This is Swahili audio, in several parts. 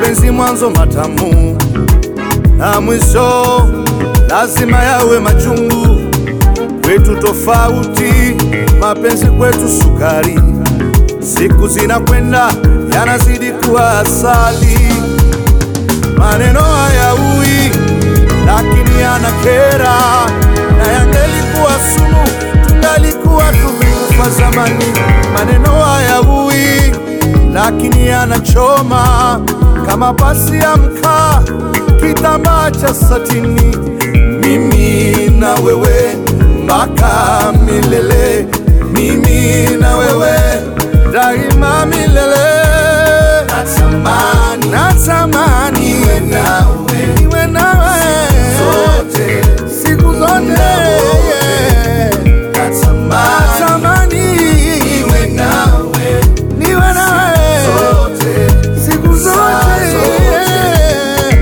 mapenzi mwanzo matamu na mwisho lazima yawe machungu. Kwetu tofauti, mapenzi kwetu sukari. Siku zinakwenda yanazidi kuwa asali. Maneno hayaui lakini yanakera, na yangelikuwa sumu tungalikuwa tumekufa zamani. Maneno hayaui lakini yanachoma kama pasi ya mkaa, kitambaa cha satini. Mimi na wewe mpaka milele, mimi na wewe daima milele. Natamani, natamani niwe nawe, niwe nawe zote, siku zote, yeah. Natamani niwe nawe, niwe nawe zote, siku zote, yeah.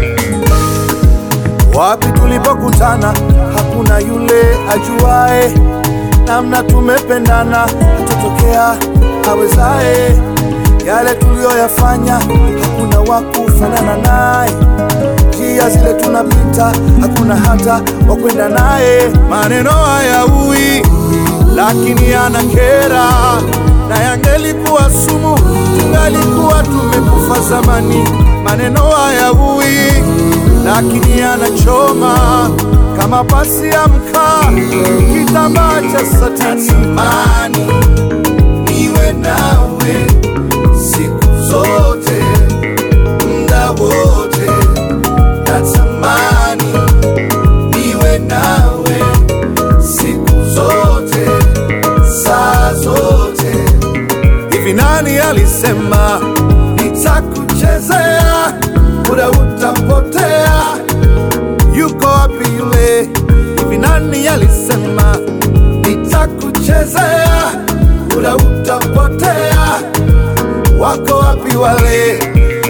Wapi tulipokutana hakuna yule ajuae, namna tumependana hatotokea awezae. Yale tuliyoyafanya hakuna wa kufanana naye, njia zile tunapita hakuna hata wa kwenda naye. Maneno hayaui lakini yanakera, na yangelikuwa sumu tungalikuwa tumekufa zamani. Maneno hayaui lakini yanachoma kama pasi ya mkaa, kitambaa cha satani. Natamani niwe nawe siku zote, muda wote. Natamani niwe nawe siku zote, saa zote. Hivi nani alisema nitakuchezea, muda utapotea? Yuko wapi yule? Hivi nani alisema nitakuchezea, muda utapotea? Wako wapi wale?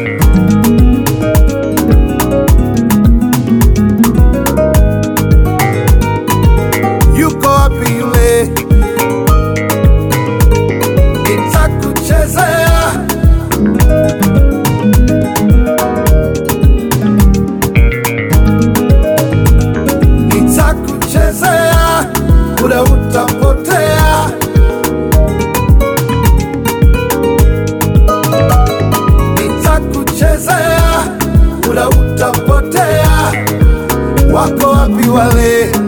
Yuko wapi yule? Nitakuchezea nitakuchezea, muda utapotea. Nitakuchezea, muda utapotea. Wako wapi wale?